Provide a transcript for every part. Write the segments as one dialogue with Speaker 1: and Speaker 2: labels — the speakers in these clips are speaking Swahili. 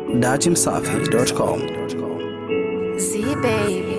Speaker 1: datimsafi.com.
Speaker 2: Z baby.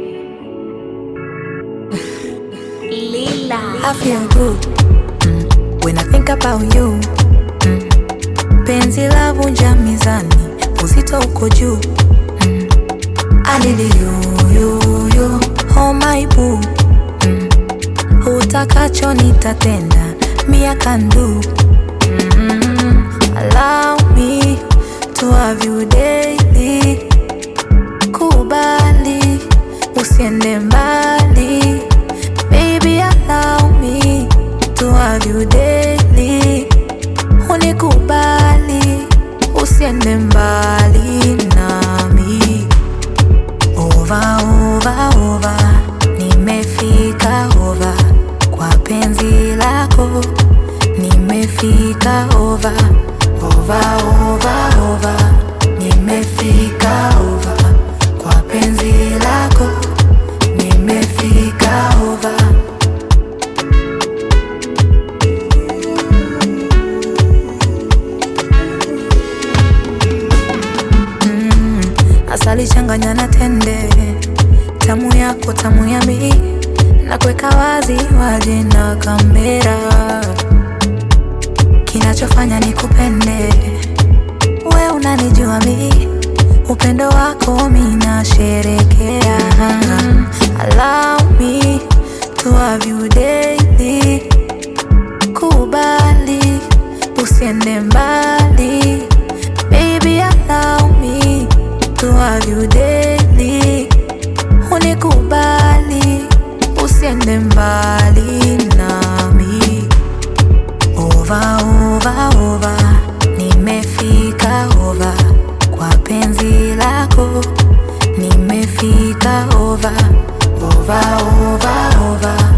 Speaker 2: Lila.
Speaker 3: I feel good mm, when I think about you mm. Penzi la vunja mizani, uzito uko juu mm. I need you, you, you, oh my boo mm. Utakacho nitatenda, me I can do mm. Allow me to have you daily Kubali, usiende mbali Baby, allow me to have you daily. Unikubali, usiende mbali nami. Over, over, over, nimefika over kwa penzi lako. Nimefika over, over, over, over, nimefika over kwa penzi lako. Nimefika over. asali changanya na tende, tamu yako tamu ya mi, na kuweka wazi waje na kamera, kinachofanya ni kupende we, unanijua mi, upendo wako mi nasherekea. Allow me to have you daily, kubali usiende mbali Baby, allow me to have you daily. Unikubali, usiende mbali nami. Over, over, over, nimefika over kwa penzi lako. Nimefika over, over, over, over,